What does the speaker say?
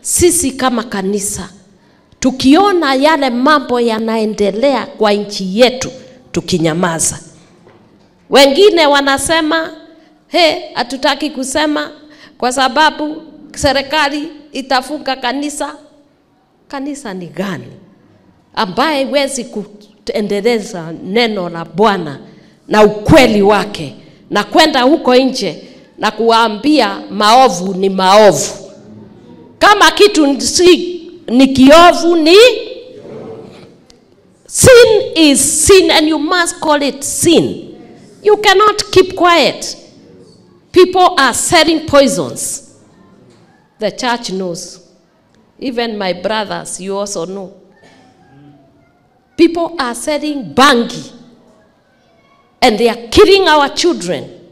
sisi kama kanisa tukiona yale mambo yanaendelea kwa nchi yetu tukinyamaza. Wengine wanasema he, hatutaki kusema kwa sababu serikali itafunga kanisa. Kanisa ni gani ambaye wezi kuendeleza neno la Bwana na ukweli wake na kwenda huko nje na kuwaambia maovu ni maovu? Kama kitu si ni kiovu ni sin is sin and you must call it sin. You cannot keep quiet. People are selling poisons. The church knows. Even my brothers, you also know. People are selling bangi and they are killing our children.